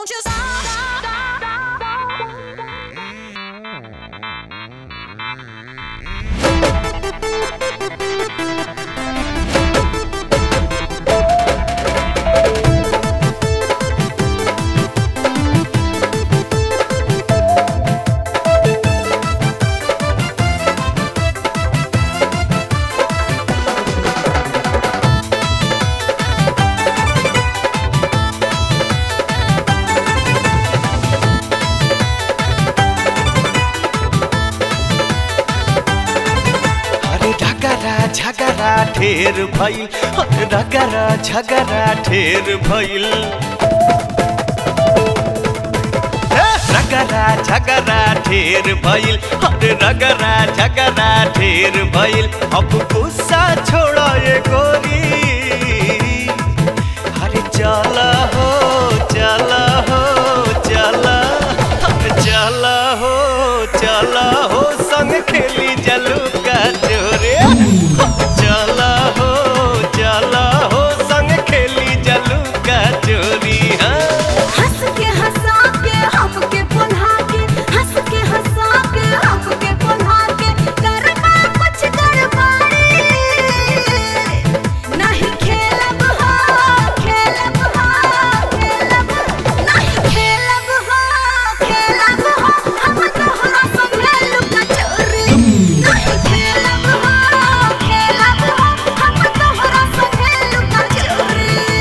Won't you stop? अरे ढकरा झगरा ढेर भइल अरे ढकरा झगरा ढेर भइल ए, रगरा झगरा ढेर भइल अरे रगरा झगरा ढेर भइल अब गुस्सा छोड़ ये गोरी अरे चल हो चल हो चल अरे चल हो चल हो संग खेली जलू का चोरे चल हो चल हो संग खेली जलू का चोरी हाँ हंस के हंसा के हमके पुन्हा के हंस के हंसा के हमके पुन्हा के करना कुछ गड़बड़ी नहीं खेलब हो खेलब हो खेलब नहीं खेलब हो खेलब हो हम तोहरा संगे लुका चोरी नहीं खेलब हो खेलब हो हम तोहरा संगे लुका चोरी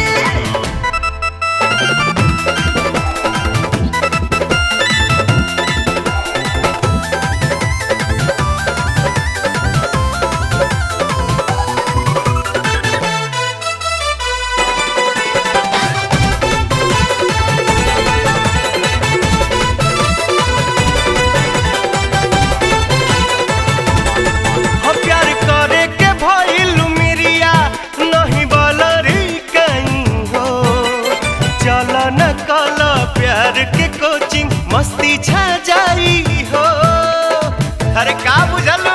हो प्यार करे के भइल मिरिया नहीं बलरी कहीं हो चल न कल प्यार के कोचिंग मस्ती छा जाई हो अरे का बुझल